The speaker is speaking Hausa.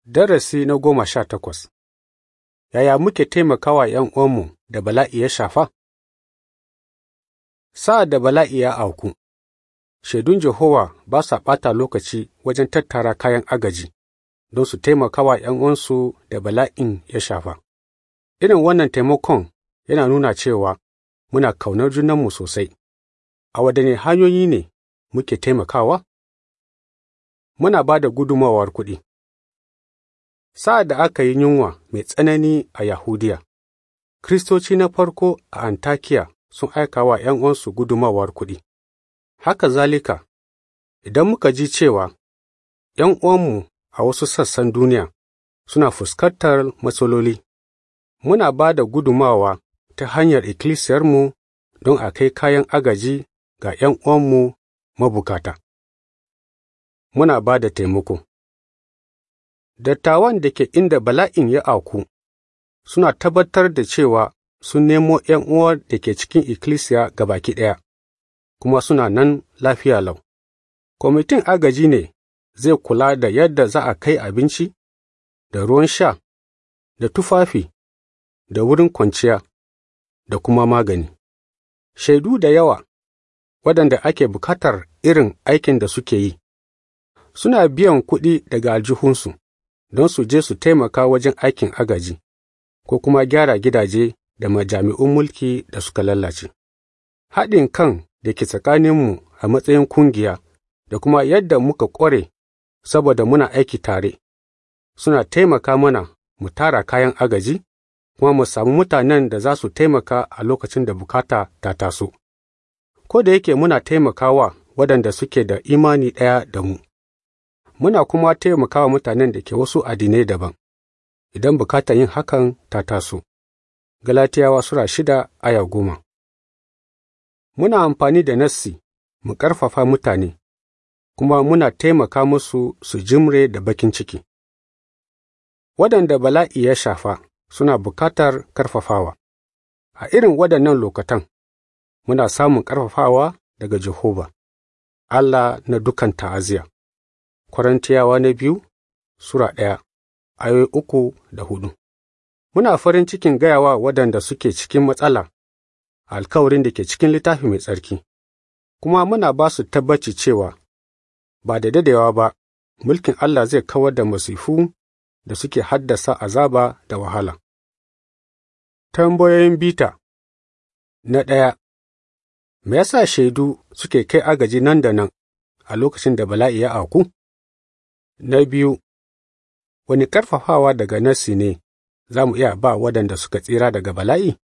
Darasi na goma sha takwas Yaya muke taimakawa ’yan'uwanmu da bala'i ya shafa? Sa'ad da bala'i ya auku, shaidun Jehowa ba sa ɓata lokaci wajen tattara kayan agaji don su taimaka wa ’yan'uwansu da bala'in ya shafa. Irin wannan taimakon yana nuna cewa muna kaunar junanmu sosai. A waɗanne hanyoyi ne muke taimakawa? Muna ba da gudummawar kuɗi. Sa'ad da aka yi yunwa mai tsanani a Yahudiya, Kiristoci na farko a Antakiya sun aika wa ’yan'uwansu gudummawar kuɗi. Haka zalika, idan muka ji cewa ’yan'uwanmu a wasu sassan duniya suna fuskantar matsaloli, muna ba da gudummawa ta hanyar ikkilisiyarmu don a kai kayan agaji ga ’yan'uwanmu mabukata. Muna ba da taimako Dattawan da ke inda bala'in ya auku suna tabbatar da cewa sun nemo ’yan'uwa da ke cikin ikkilisiya gabaki ɗaya, kuma suna nan lafiya lau. Kwamitin agaji ne zai kula da yadda za a kai abinci, da ruwan sha, da tufafi, da wurin kwanciya, da kuma magani. Shaidu da yawa waɗanda ake bukatar irin aikin da suke yi, suna biyan kuɗi daga aljihunsu don su je su taimaka wajen aikin agaji, ko kuma gyara gidaje da majami'un mulki da suka lalace. Haɗin kan da ke tsakaninmu a matsayin kungiya da kuma yadda muka ƙware saboda muna aiki tare, suna taimaka mana mu tara kayan agaji, kuma mu samu mutanen da za su taimaka a lokacin da bukata ta taso. Ko da yake muna taimakawa waɗanda suke da imani ɗaya da mu, muna kuma taimakawa mutanen da ke wasu addinai daban, idan bukatar yin hakan ta taso. Galatiyawa Sura shida aya goma Muna amfani da nassi mu ƙarfafa mutane, kuma muna taimaka musu su jimre da bakin ciki. Waɗanda bala'i ya shafa suna bukatar ƙarfafawa. A irin waɗannan lokatan, muna samun ƙarfafawa daga Jehova, Allah na dukan ta'aziya. Korintiyawa na biyu Sura ɗaya, ayoyi uku da hudu. Muna farin cikin gayawa waɗanda suke cikin matsala alkawarin da ke cikin littafi mai tsarki, kuma muna ba su tabbaci cewa ba da dadewa ba mulkin Allah zai kawar da masifu da suke haddasa azaba da wahala. Tambayoyin bita Na ɗaya, me yasa shaidu suke kai agaji nan da nan a lokacin da bala'i ya auku? Na biyu, wani ƙarfafawa daga nassi ne za mu iya ba waɗanda suka tsira daga bala'i?